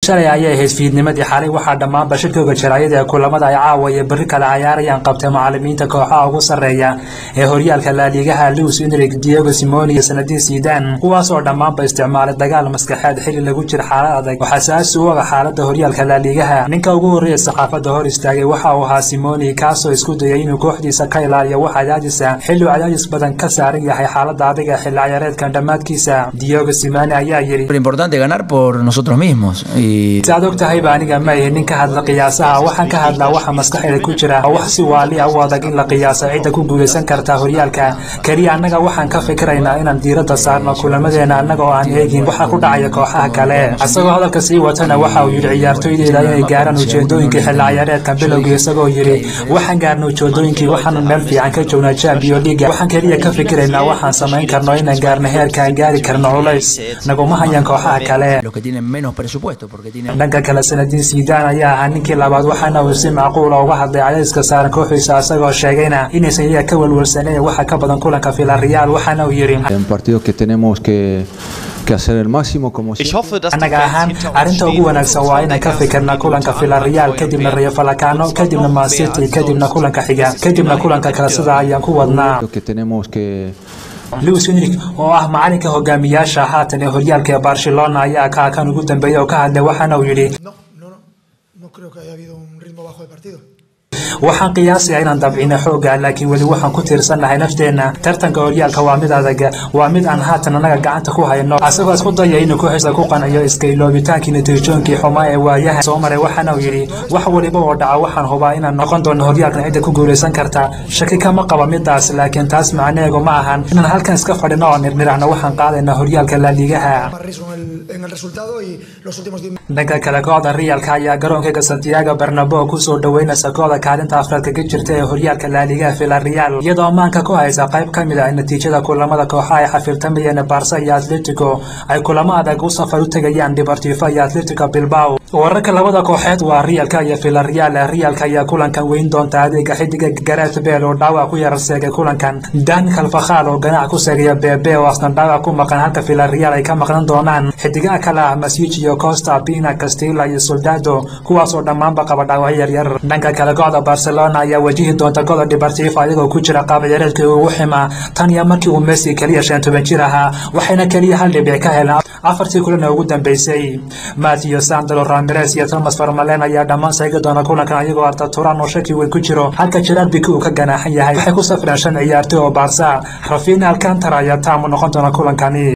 shalay ayay ahayd fiidnimadii xalay waxaa dhammaan bashirkooga jaraayada ee kulamada ay caawa iyo berri kale cayaarayaan qabtay macalimiinta kooxaha ugu sarreeya ee horyaalka laaligaha luis enrig diego simoni iyo sanadiin sidan kuwaasoo dhammaanba isticmaalay dagaal maskaxeed xili lagu jira xaalad adag waxaa saasi u oga xaalada horyaalka laaligaha ninka ugu horreeya saxaafadda hor istaagay waxa uu ahaa simoni kaasoo isku dayay inuu kooxdiisa ka ilaaliyo wax cadaadisa xilli uu cadaadis badan ka saaran yahay xaalada adag ee xilli ciyaareedkan dhammaadkiisa diego simoni ayaa yidhi Lo importante es ganar por nosotros mismos. Y si aad og tahayba aniga ma ihi nin ka hadla qiyaasaha waxaan ka hadlaa waxa maskaxeeda ku jira oo wax si waali ah u adag in la qiyaaso cidda ku guulaysan karta horyaalka keliya annaga waxaan ka fikiraynaa inaan diiradda saarno kulamadeena annaga oo aan eegin waxa ku dhacaya kooxaha kale isagoo hadalka sii watana waxa uu yidhi ciyaartoydeyda inay gaaraan ujeedooyinkii xilli ciyaareedka bilowgii isagoo yidhi waxaan gaarna ujeedooyinkii waxaanu meel fiican ka joognaa champion leaga waxaan keliya ka fikiraynaa waxaan samayn karno inaan gaarno heerka aan gaari karno culays naguma hayaan kooxaha kale los que tienen menos presupuesto, porque tienen dhanka kale sanadiin siidaan ayaa ahaa ninkii labaad waxaana uu si macquula uga hadlay cadayska saaran kooxiisa isagoo sheegayna inaysan iyaga ka welwelsaneyn waxa ka badan kulanka villarreal waxaana uu yidhi En partidos que tenemos que, que hacer el máximo como Ich siempre. hoffe, dass die annaga Fans ahaan hinter uns arrinta ugu stehen wanaagsan und waa uns inaan ka weiter fikirna verfolgen kulanka und villarreal alle kadibna neue rayo falakano Fans kadibna noch man mehr city als kadibna sonst. kulanka xiga Das kadibna immer kulanka kale wieder sida ayaan ku wadnaa Lo que tenemos que luis enrik oo ah macalinka hogaamiyaasha haatan ee horyaalka ee barcelona ayaa kaa kan ugu dambeeyay oo ka hadlay waxaana uu yidhi No, no, no. No creo que haya habido un ritmo bajo de partido. waxaan qiyaasayaa inaan dabcino xooga laakiin weli waxaan ku tiirsannahay nafteenna tartanka horyaalka waa mid adag waa mid aan haatan annaga gacanta ku hayno asagoo isku daya inuu kooxiisa ku qanciyo iskayloobitaankii natiijooyinkii xumaa ee waayaha soo maray waxaana uu yidhi wax waliba oo dhaca waxaan hubaa inaan noqon doono horyaalkan cidda ku guulaysan karta shaki kama qaba midaas laakiin taas macnaheegu ma ahan inaan halkan iska fadhino oo nirnirahno waxaan qaadaynaa horyaalka laaligaha Más riesgo en el, en el resultado y los últimos 10 dhanka kale kooxda riyaalka ayaa garoonkayga santiago bernabo kusoo dhaweynaysa kooxda kaalinta afraad kaga jirta ee horyaalka laaligaha villarreal iyadoo maanka ku haysa qayb ka mid ah natiijada kulamada kooxaha ay xafirtamayeen barsa iyo atletico ay kulamo adag u safar u tegayaan deportivo iyo atletico bilbao wararka labada kooxeed waa riyaalka iyo villarreal riyaalka ayaa kulankan weyn doonta adeega xidiga gareth bale oo dhaawac ku yarar seegay kulankan dan kalfakhal oo ganac ku seegaya bebe oo asna dhaawac ku maqan halka villarreal ay ka maqnan doonaan xidigaha kale ah masiij iyo costa pina castilla iyo soldado kuwaasoo dhammaanba qaba dhaawacyo yaryar dhanka kale kooxda barcelona ayaa wajihi doonta kooxda deportivo ayagoo ku jira qaab ciyaareedkii ugu xima tan iyo markii uu messi keliya shan toban jir ahaa waxayna keliya hal dhibic ka heleen afartii kulan ee ugu dambeysay matthew sandro ramirez iyo thomas farmalen ayaa dhammaan seegi doona kulankan ayagoo arta turan oo shaki weyn ku jiro halka gerard biki uu ka ganaaxan yahay waxay ku safreen shan ciyaartoy oo baarsa rafina alcantara ayaa taamu noqon doona kulankani